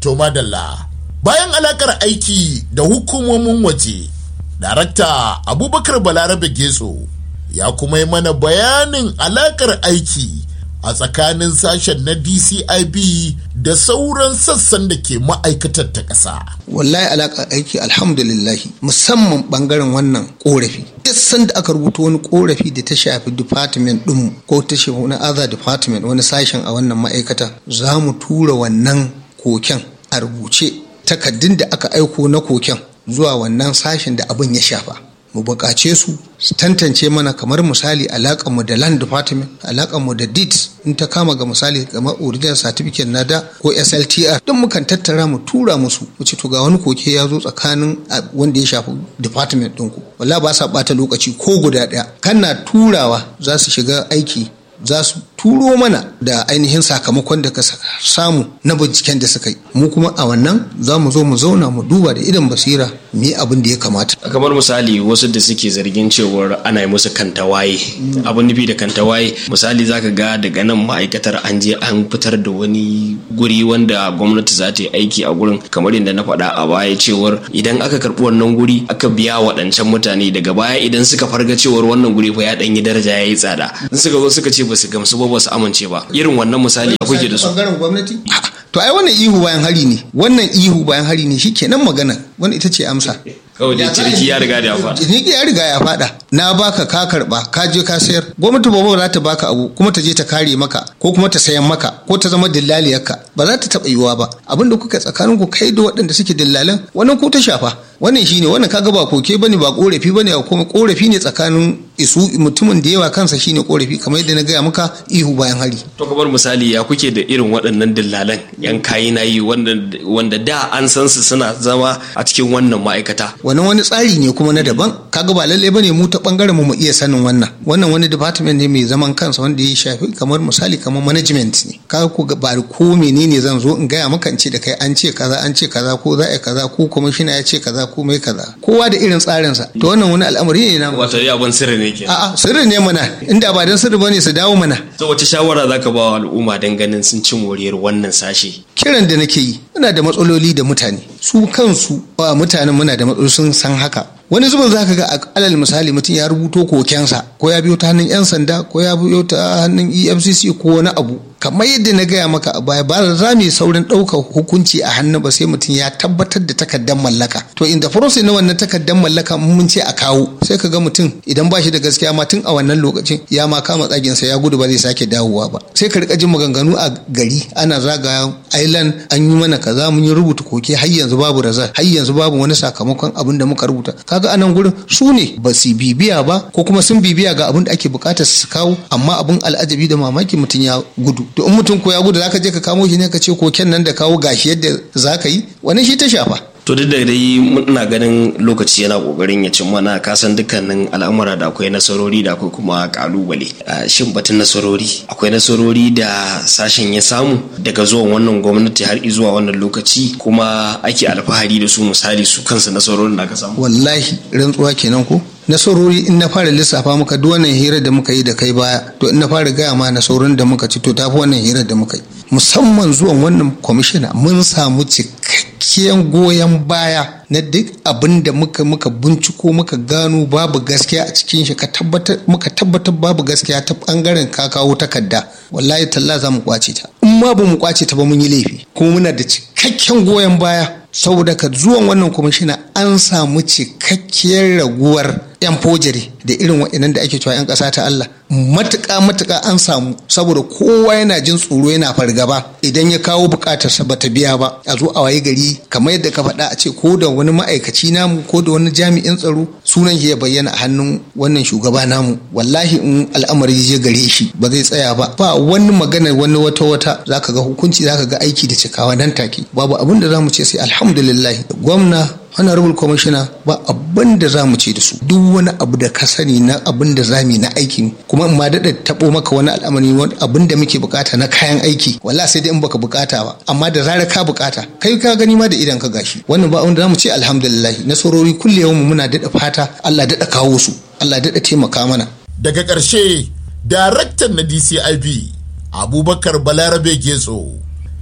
To madalla bayan alakar aiki da hukumomin waje, darakta Abubakar Balarabe Getso ya kuma yi mana bayanin alakar aiki a tsakanin sashen na DCIB da sauran sassan da ke ma'aikatar ta ƙasa. wallahi alaƙa aiki alhamdulillahi musamman ɓangaren wannan ƙorafi duk sanda aka rubuta wani ƙorafi da ta shafi department ɗinmu ko ta shafi wani other department wani sashen a wannan ma'aikata za mu tura wannan koken a rubuce takaddun da aka aiko na koken zuwa wannan sashen da abin ya shafa mu buƙace su su tantance mana kamar misali alaƙanmu da land department alaƙanmu da deeds in ta kama ga misali kamar original certificate na da ko sltr don mukan tattara mu tura musu mu ce to ga wani koke ya zo tsakanin wanda ya shafi department ɗinku wala ba sa ɓata lokaci ko guda ɗaya kana turawa za su shiga aiki za su turo mana da ainihin sakamakon da ka samu na binciken da suka yi mu kuma a wannan za mu zo mu zauna mu duba da idan basira mu yi abin da ya kamata kamar misali wasu da suke zargin cewar ana yi musu kantawaye abin nufi da kantawaye misali zaka ga daga nan ma'aikatar an je an fitar da wani guri wanda gwamnati za ta yi aiki a gurin kamar yadda na faɗa a baya cewar idan aka karɓi wannan guri aka biya waɗancan mutane daga baya idan suka farga cewar wannan guri fa ya ɗanyi daraja ya yi tsada in suka zo suka ce ba su gamsu ba ba su amince ba irin wannan misali a kuke da su bangaren gwamnati to ai wannan ihu bayan hari ne wannan ihu bayan hari ne shikenan magana wannan ita ce amsa kawai dai ciniki ya riga da ya faɗa ciniki ya riga ya faɗa na baka ka karba ka je ka sayar gwamnati ba za ta baka abu kuma ta je ta kare maka ko kuma ta sayan maka ko ta zama dillaliyarka ba za ta taɓa yiwuwa ba abin da kuka tsakanin ku kai da waɗanda suke dillalan wannan ko ta shafa wannan shine wannan kaga ba koke bane ba korafi bane kuma korafi ne tsakanin isu mutumin da yawa kansa shine korafi kamar yadda na gaya maka ihu bayan hari to kamar misali ya kuke da irin waɗannan dillalan yan kayi na yi wanda da an san su suna zama a cikin wannan ma'aikata wannan wani tsari ne kuma na daban kaga ba lalle bane mu ta bangaren mu mu iya sanin wannan wannan wani department ne mai zaman kansa wanda ya shafi kamar misali kamar management ne kaga ko ba ko menene zan zo in gaya maka in ce da kai an ce kaza an ce kaza ko za a kaza ko commissioner ya ce kaza ko mai kaza kowa da irin tsarin sa to wannan wani al'amari ne na wato ya ban sirri ne ke a'a sirri ne mana inda ba dan sirri bane su dawo mana to wace shawara zaka ba wa al'umma dan ganin sun ci moriyar wannan sashe kiran da nake yi muna da matsaloli da mutane su kansu ba mutanen muna da matsaloli sun san haka wani zubin za ka ga alal misali mutum ya rubuto kokensa ko ya biyo ta hannun 'yan sanda ko ya biyo ta hannun efcc ko wani abu kamar yadda na gaya maka a baya ba za mu yi saurin ɗaukar hukunci a hannu ba sai mutum ya tabbatar da takardar mallaka to in the process na wannan takardar mallaka mun ce a kawo sai ka ga mutum idan ba shi da gaskiya ma tun a wannan lokacin ya ma kama tsaginsa ya gudu ba zai sake dawowa ba sai ka rika jin maganganu a gari ana zagaya island an yi mana kaza mun yi rubuta koke har yanzu babu razar har yanzu babu wani sakamakon abin da muka rubuta kaga anan gurin su ne ba su bibiya ba ko kuma sun bibiya ga abin da ake bukatar su kawo amma abin al'ajabi da mamaki mutum ya gudu to in mutum ko ya gudu zaka je ka kamo shi ne ka ce koken nan da kawo gashi yadda zaka yi wani shi ta shafa to duk da dai muna ganin lokaci yana kokarin ya cin mana kasan dukkanin al'amura da akwai nasarori da akwai kuma kalubale shin batun nasarori akwai nasarori da sashen ya samu daga zuwan wannan gwamnati har zuwa wannan lokaci kuma ake alfahari da su misali su kansu nasarorin da aka samu wallahi rantsuwa kenan ko nasarori in na fara lissafa maka duk wannan hirar da muka yi da kai baya to in na fara gaya ma nasarorin da muka ci to tafi wannan hirar da muka yi musamman zuwan wannan kwamishina mun samu cikakken goyon baya na duk abin da muka muka binciko muka gano babu gaskiya a cikin shi ka tabbatar muka tabbatar babu gaskiya ta bangaren ka kawo takarda wallahi talla za mu kwace ta in ma ba mu kwace ta ba mun yi laifi kuma muna da cikakken goyon baya saboda ka zuwan wannan kwamishina an samu cikakkiyar raguwar yan fojiri da irin waɗannan da ake cewa yan ƙasa ta Allah matuƙa matuƙa an samu saboda kowa yana jin tsoro yana fargaba idan ya kawo buƙatarsa bata biya ba a zo a waye gari kamar yadda ka faɗa a ce ko da wani ma'aikaci namu ko da wani jami'in tsaro sunan shi ya bayyana a hannun wannan shugaba namu wallahi in al'amari je gare shi ba zai tsaya ba ba wani magana wani wata wata zaka ga hukunci zaka ga aiki da cikawa nan take babu abin da zamu ce sai alhamdulillah gwamna honorable commissioner ba abin da za mu ce da su duk wani abu da ka sani na abin da za mu na aiki kuma in ma daɗa taɓo maka wani al'amari wani abin da muke bukata na kayan aiki wala sai dai in baka bukata ba amma da zarar ka bukata kai ka gani ma da idan ka gashi wannan ba abin da za mu ce alhamdulillah nasarori kulle mu muna daɗa fata Allah daɗa kawo su Allah daɗa taimaka mana daga ƙarshe daraktan na DCIB Abubakar Balarabe Getso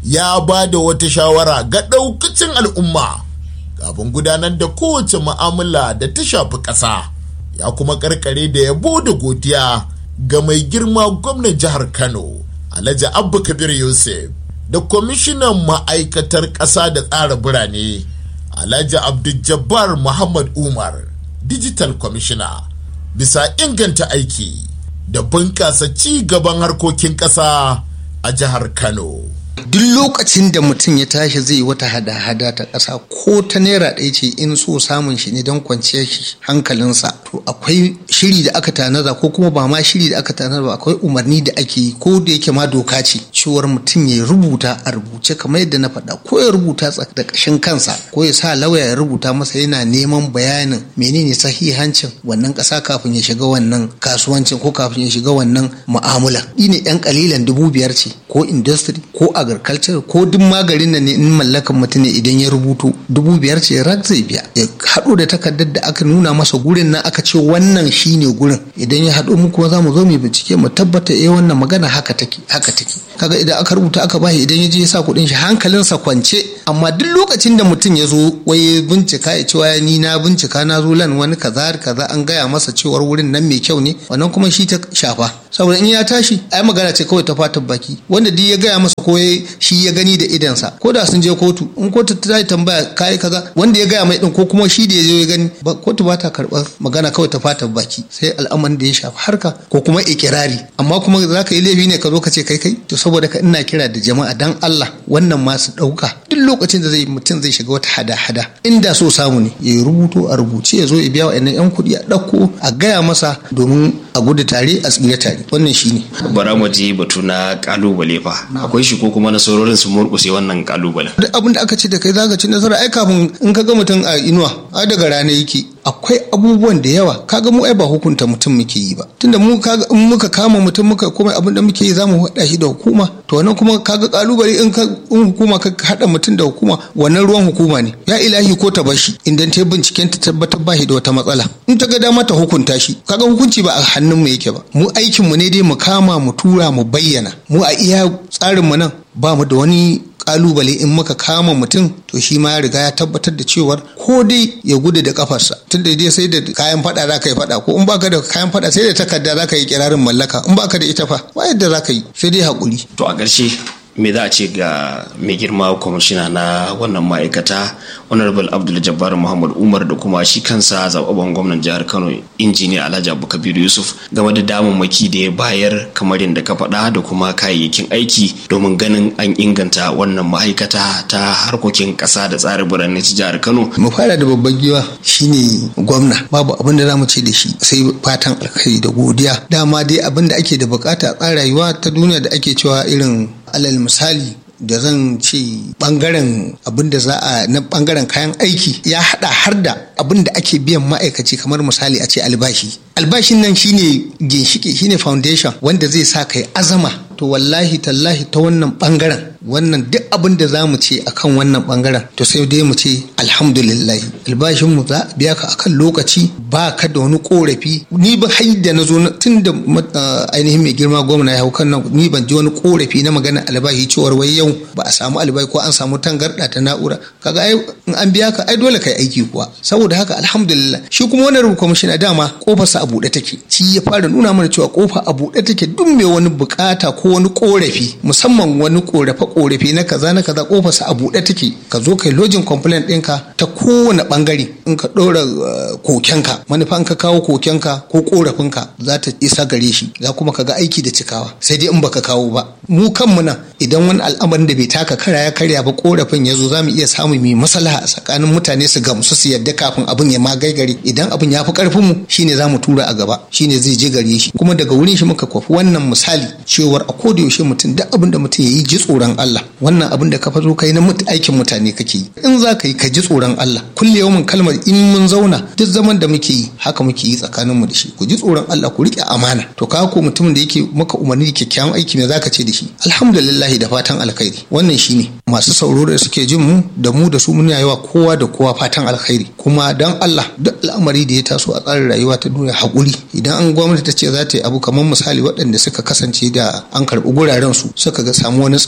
ya ba da wata shawara ga ɗaukacin al'umma kafin gudanar da kowace mu'amala da ta shafi ƙasa ya kuma karkare da yabo da godiya ga mai girma gwamnan jihar kano alhaji abba kabir yusuf da kwamishinan ma'aikatar ƙasa da tsara birane alhaji abdul muhammad umar digital commissioner bisa inganta aiki da bunƙasa ci gaban harkokin ƙasa a jihar kano duk lokacin da mutum ya tashi zai yi wata hada-hada ta ƙasa ko ta naira ɗaya ce in so samun shi ne don kwanciyar shi hankalinsa to akwai shiri da aka tanada ko kuma ba ma shiri da aka tanada ba akwai umarni da ake yi ko da yake ma doka ce cewar mutum ya rubuta a rubuce kamar yadda na faɗa ko ya rubuta da ƙashin kansa ko ya sa lauya ya rubuta masa yana neman bayanin menene sahihancin wannan ƙasa kafin ya shiga wannan kasuwancin ko kafin ya shiga wannan mu'amala ne yan kalilan dubu biyar ce ko industry ko agriculture ko duk magarin nan ne in mallakan mutum ne idan ya rubuto dubu biyar ce rak zai biya ya haɗo da takardar da aka nuna masa gurin nan aka ce wannan shine gurin idan ya haɗo mu kuma za mu zo mu bincike mu tabbata eh wannan magana haka take haka take kaga idan aka rubuta aka bashi idan ya je ya sa kuɗin shi hankalinsa kwance amma duk lokacin da mutum ya zo wai bincika ya cewa ni na bincika na zo lan wani kaza kaza an gaya masa cewar wurin nan mai kyau ne wannan kuma shi ta shafa saboda in ya tashi ai magana ce kawai ta fatan baki wanda duk ya gaya masa ko shi ya gani da idansa ko da sun je kotu in kotu ta yi tambaya kai kaza wanda ya gaya mai din ko kuma shi da ya je ya gani ba kotu ba ta karɓar magana kawai ta fatan baki sai al'amarin da ya shafi harka ko kuma ikirari amma kuma za ka yi laifi ne ka zo ka ce kai kai to saboda ka ina kira da jama'a dan Allah wannan ma su ɗauka duk lokacin da zai mutum zai shiga wata hada-hada inda so samu ne ya rubuto a rubuce ya zo ya biya wa yan kuɗi a ɗauko a gaya masa domin a gudu tare a tsira tare wannan shine bara mu je batu na kalubale fa akwai shi ko kuma nasarorin su murƙuse wannan kalubalen duk abin da aka ce da kai zaka ci nasara ai kafin in ka ga mutum a inuwa ai daga rana yake akwai abubuwan da yawa kaga mu ai ba hukunta mutum muke yi ba tunda mu kaga in muka kama mutum muka komai abin da muke yi zamu hada shi da hukuma to wannan kuma kaga kalubale in ka in hukuma ka hada mutum da hukuma wannan ruwan hukuma ne ya ilahi ko ta bashi idan ta binciken ta tabbatar ba shi da wata matsala in ta ga dama ta hukunta shi kaga hukunci ba a hannun mu yake ba mu aikin mu ne dai mu kama mu tura mu bayyana mu a iya tsarin mu nan ba mu da wani kalubale in muka kama mutum to shi ma ya riga ya tabbatar da cewar ko dai ya gudu da kafarsa tun da dai sai da kayan fada za ka yi fada ko in baka da kayan fada sai da takarda za ka yi kirarin mallaka in baka da ita fa ba yadda za ka yi sai dai haƙuri. to a ƙarshe me za a ce ga mai girma kwamishina na wannan ma'aikata honorable abdul jabbar muhammad umar da kuma shi kansa zaɓaɓɓen gwamnan jihar kano injiniya alhaji abubakar yusuf game da damammaki da ya bayar kamar yadda ka faɗa da kuma kayayyakin aiki domin ganin an inganta wannan ma'aikata ta harkokin ƙasa da tsarin birane ta jihar kano mu fara da babban giwa shine gwamna babu abin da zamu ce da shi sai fatan alkhairi da godiya dama dai abin da ake da bukata a rayuwa ta duniya da ake cewa irin alal misali da zan ce bangaren abin da za a na bangaren kayan aiki ya hada har da abin da ake biyan ma'aikaci kamar misali a ce albashi albashin nan shine ginshiki shine foundation wanda zai sa kai azama to wallahi tallahi ta wannan bangaren wannan duk abin da za mu ce akan wannan bangaren to sai dai mu ce alhamdulillahi albashin mu za a biya ka akan lokaci ba ka da wani korafi ni ba har da na zo tun da ainihin mai girma gwamna ya hau kan nan ni ban ji wani korafi na magana albashi cewar wai yau ba a samu albashi ko an samu tangarda ta na'ura kaga ai in an biya ka ai dole kai aiki kuwa saboda haka alhamdulillah shi kuma wannan rubu kwamishina dama kofarsa a buɗe take shi ya fara nuna mana cewa kofa a buɗe take duk mai wani bukata ko wani korafi musamman wani korafe korafi na kaza na kaza kofarsa a buɗe take ka zo kai lojin complaint ɗinka ta kowane bangare in ka ɗora kokenka manufan ka kawo kokenka ko korafinka za ta isa gare shi za kuma ka ga aiki da cikawa sai dai in baka kawo ba mu kanmu nan idan wani al'amarin da bai taka kara ya karya ba korafin ya zo za mu iya samu mai maslaha a tsakanin mutane su gamsu su yadda kafin abin ya ma gaigare idan abin ya fi karfin mu shine za mu tura a gaba shine zai je gare shi kuma daga wurin shi muka kwafi wannan misali cewar a koda yaushe mutum duk abin da mutum ya yi ji tsoron Allah wannan abin da ka fazo kai na aikin mutane kake yi in za ka yi ka ji tsoron Allah kulle yawan kalmar in mun zauna duk zaman da muke yi haka muke yi tsakanin mu da shi ku ji tsoron Allah ku rike amana to ka ko mutumin da yake maka umarni da kyakkyawan aiki me zaka ce da shi alhamdulillah da fatan alkhairi wannan shine masu sauraro da suke jin mu da mu da su muna yawa kowa da kowa fatan alkhairi kuma dan Allah duk al'amari da ya taso a tsarin rayuwa ta duniya hakuri idan an gwamnati ta ce za ta yi abu kamar misali waɗanda suka kasance da an karɓi guraren su suka ga samu wani tsaiko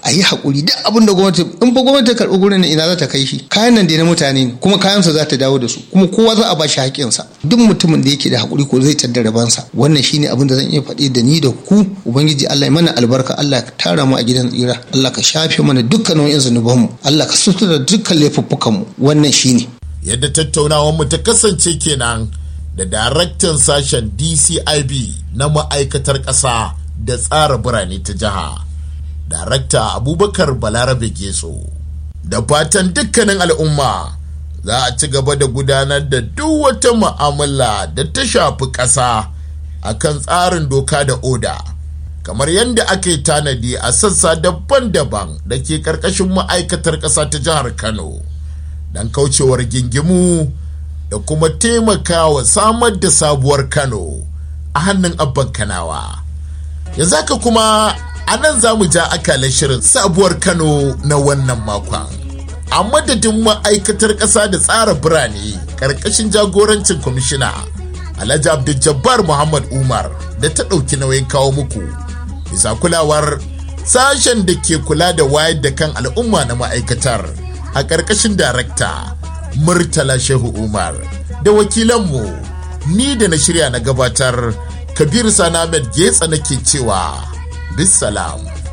a yi haƙuri duk abin da gwamnati in fa gwamnati ta karɓi gurin nan ina za ta kai shi kayan nan dai na mutane ne kuma kayansa za ta dawo da su kuma kowa za a ba shi haƙƙinsa duk mutumin da yake da haƙuri ko zai tadda rabansa wannan shine abin da zan iya faɗi da ni da ku ubangiji Allah ya mana albarka Allah ka tara mu a gidan tsira Allah ka shafe mana dukkan nau'in zunubanmu Allah ka sutura dukkan laifuffukanmu wannan shine yadda tattaunawar mu ta kasance kenan da daraktan sashen DCIB na ma'aikatar ƙasa da tsara birane ta jiha darakta abubakar balarabe getso da fatan dukkanin al'umma za a ci gaba da gudanar da duk wata mu'amala da ta shafi ƙasa a kan tsarin doka da oda kamar yadda aka yi tanadi a sassa daban-daban da ke ƙarƙashin ma'aikatar ƙasa ta jihar kano don kaucewar gingimu da kuma taimakawa samar da sabuwar kano a hannun abban kanawa yanzu haka kuma a nan za mu ja akalar shirin sabuwar kano na wannan makon a madadin ma'aikatar ƙasa da tsara birane ƙarƙashin jagorancin kwamishina alhaji abdul muhammad umar da ta ɗauki nauyin kawo muku bisa kulawar sashen da ke kula da wayar da kan al'umma na ma'aikatar a ƙarƙashin darakta murtala shehu umar da wakilanmu ni da na shirya na gabatar kabir sanamed getsa nake cewa bisalam